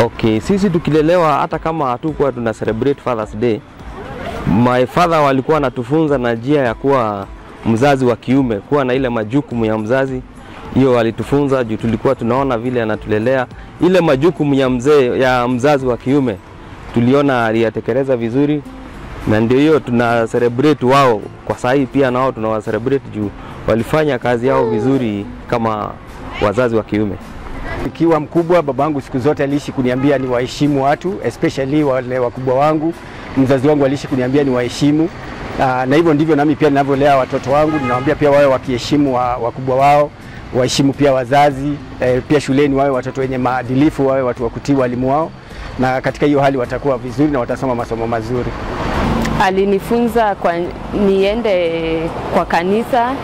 Okay, sisi tukilelewa hata kama hatukuwa tuna celebrate Father's Day, my father walikuwa wanatufunza na njia ya kuwa mzazi wa kiume, kuwa na ile majukumu ya mzazi. Hiyo walitufunza juu tulikuwa tunaona vile anatulelea. Ile majukumu ya mzee ya mzazi wa kiume tuliona aliyatekeleza vizuri, na ndio hiyo tuna celebrate wao kwa saa hii, pia nao tunawa celebrate juu walifanya kazi yao vizuri kama wazazi wa kiume. Nikiwa mkubwa, babangu siku zote aliishi kuniambia ni waheshimu watu especially wale wakubwa wangu. Mzazi wangu aliishi kuniambia ni waheshimu, Ah, na hivyo ndivyo nami pia ninavyolea watoto wangu. Ninawaambia pia wawe wakiheshimu wa, wakubwa wao, waheshimu pia wazazi eh, pia shuleni wawe watoto wenye maadilifu, wawe watu wa kutii walimu wao, na katika hiyo hali watakuwa vizuri na watasoma masomo mazuri. alinifunza kwa niende kwa kanisa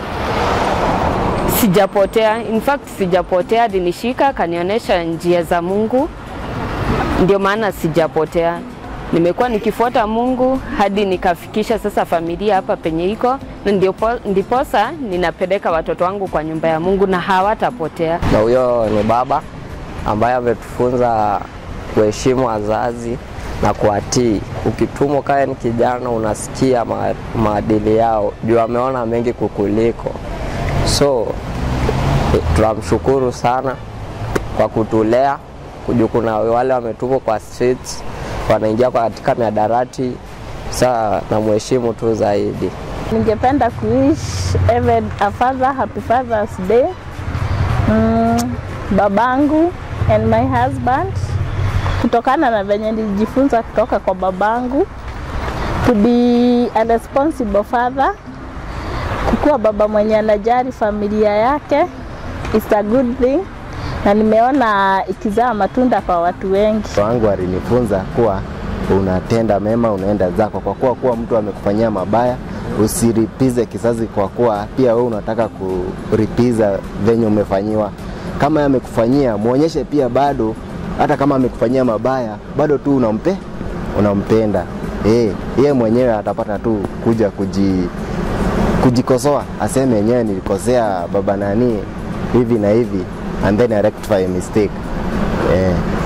sijapotea in fact sijapotea alinishika akanionyesha njia za mungu ndio maana sijapotea nimekuwa nikifuata mungu hadi nikafikisha sasa familia hapa penye iko na ndiopo- ndiposa ninapeleka watoto wangu kwa nyumba ya mungu na hawatapotea na huyo ni baba ambaye ametufunza kuheshimu wazazi na kuwatii. Ukitumwa kaya ni kijana, unasikia ma- maadili yao juu ameona mengi kukuliko. So eh, tunamshukuru sana kwa kutulea juu kuna wale wametumwa kwa streets wanaingia kwa katika miadarati. Saa namheshimu tu zaidi. Ningependa kuish even a father happy Father's Day. Mm, babangu and my husband, kutokana na venye nilijifunza kutoka kwa babangu, to be a responsible father, kukuwa baba mwenye anajali familia yake is a good thing, na nimeona ikizaa matunda kwa watu wengi. wangu alinifunza kuwa unatenda mema unaenda zako, kwa kuwa kuwa mtu amekufanyia mabaya usiripize kisasi, kwa kuwa pia wewe unataka kuripiza venye umefanyiwa. Kama yeye amekufanyia muonyeshe pia bado, hata kama amekufanyia mabaya bado tu unampe unampenda. Eh, yeye mwenyewe atapata tu kuja kuji kujikosoa, aseme yenyewe nilikosea baba nani hivi na hivi, and then I rectify a mistake eh.